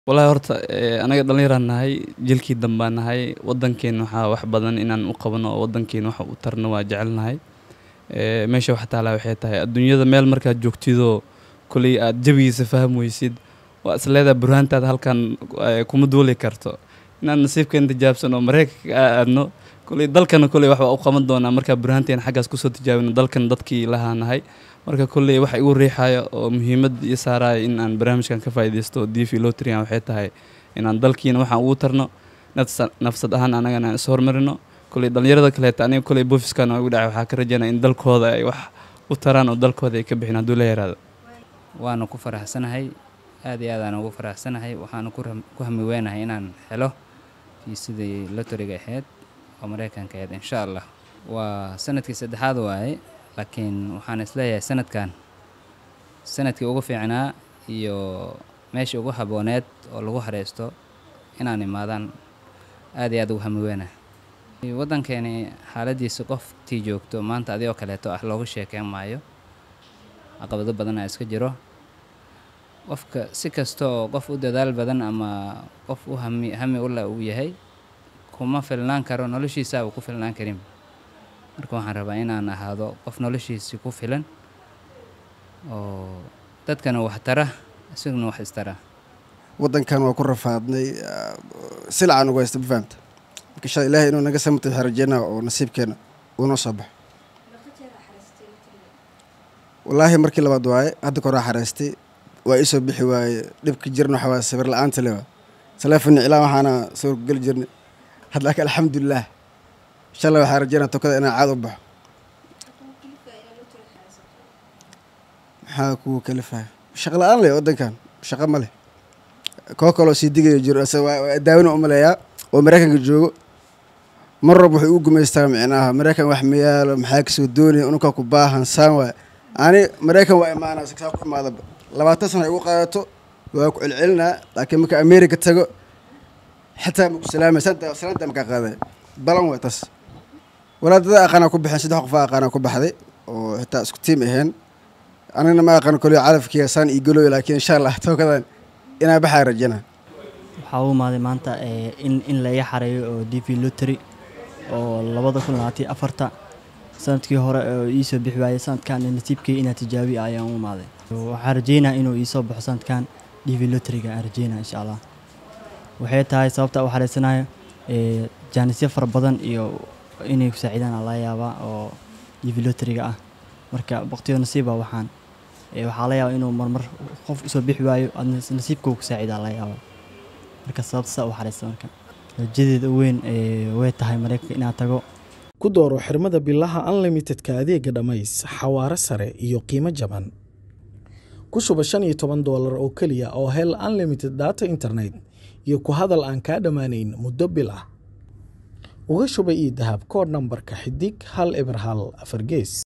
Walahi horta anaga dhalinyaraan nahay jiilkii dambaan nahay wadankeena waxaa wax badan inaan u qabano oo wadankeena wax u tarno waa jecelnahay ee meesha wax taala waxay tahay adduunyada meel markaad joogtidoo koley aad jawigiisa faham weysid waa is leedahay burhaantaada halkan kuma duuli karto inaan nasiibkeena tijaabsano oo mareykanka aa aadno koley dalkana koley wax waa u qaban doonaa markaa burhaanteena xaggaas kusoo tijaabino dalkan dadkii lahaa nahay marka kolley waxa igu riixaya oo muhiimad ii saaraya in aan barnaamijkan ka faa'iidaysto dv lotrian waxay tahay inaan dalkiina waxaan ugu tarno nafsa- nafsad ahaan anagana aan is hormarino kolley dhalinyarada kaleeta aniga kolley boofiskan waa igu dhacay waxaa ka rajaynaya in dalkooda ay wax u taraan oo dalkooda ay ka bixin hadduu la yaraado waana ku faraxsanahay aad iyo aad aan ugu faraxsanahay waxaana ku ram- ku hami weynahay inaan helo kii sidii lotoriga ahayd oo mareykanka ahayd insha allah waa sanadkii saddexaad waaye laakiin waxaan isleeyahay sanadkan sanadkii ugu fiicnaa iyo meeshii ugu habooneed oo lagu hareysto inaan imaadaan aad iyo aad ugu hami weynahay waddankeeni xaaladiisa qoftii joogto maanta adigoo kaleeto ah loogu sheekeyn maayo caqabado badan aa iska jiro qofka si kasta oo qof u dadaal badan ama qof u hami hami ula uu yahay kuma filnaan karo noloshiisa uu ku filnaan karin marka waxaan rabaa inaan ahaado qof noloshiisi ku filan oo dadkana wax tara isaguna wax istara waddankan waa ku rafaadnay ah, silcaan ugu haysta ma fahamta marka insha ilaahay inuu naga samata waxaan rajeynaa oo nasiibkeena uu noo soo baxo wallaahi markii labaad waaye hadda koraa xareystay waa ii soo bixi waaye dhibka jirna waxaa waaye sawir la-aanta le waa taleefon iclaan waxaana sawir ku geli jirnay hadda laakiin alxamdulilah insha allah waxaan rajeynaa tokada inaan caad u baxo maxaa kugu kalifaya shaqo la-aan leh waddankan shaqo ma leh koo kaloo sii digayo jiro ase waa waa daawina umaleeyaa oo mareykanka joogo mar rab wuxuu ugu gumaystaa micnaha mareykan wax ma yaalo maxaa kasoo doonaya ununkaa ku baahan saan waay ani mareykan waa imaanaa saa ku imaadaba labaatan sana igu qaadato waa ku celcelinaa laakiin marka america tago xataa maku salaamay santa salaanta makaa qaaday balan way tas walaadada aqaanaa ku baxeen saddex qof aqaanaa ku baxday oo xitaa isku tiim aheen anigana ma aqaan koley calafkiiga saan ii galooy laakiin insha allah tookadan inaa baxaa rajana waxaa u imaaday maanta ee, in in la iga xareeyo oo d v lottery oo labada kun labaatan iyo afarta sanadkii hore oo iisoo bixi waayey sanadkan nasiibkii inaa tijaabi ayaan u imaaday waxaan rajeynaa inuu iisoo baxo sanadkan d v lotteryga aan rajeynaa insha allah waxay tahay sababta u xareysanayo ee, jaanisyo fara badan iyo inay ku saacidaan aa laga yaabaa oo d v lotteryga ah marka waqtiyo nasiiba waxaan ee, waxaa laga yaabaa inuu marmar qof usoo bixi waayo adna nasiibka ku saacidaa laga yaabaa marka sababta saa u xareysta marka rajadeeda u weyn ee, way tahay mareykanka inaan tago ku dooro xirmada bilaha unlimitedka adeega dhammays xawaare sare iyo qiimo jaban ku shuba shan iyo toban doolar oo keliya oo hel unlimited data internet iyo ku hadal aan kaa dhammaanayn muddo bil ah uga shuba ii dahab koodh nambarka xidig hal eber hal afar gees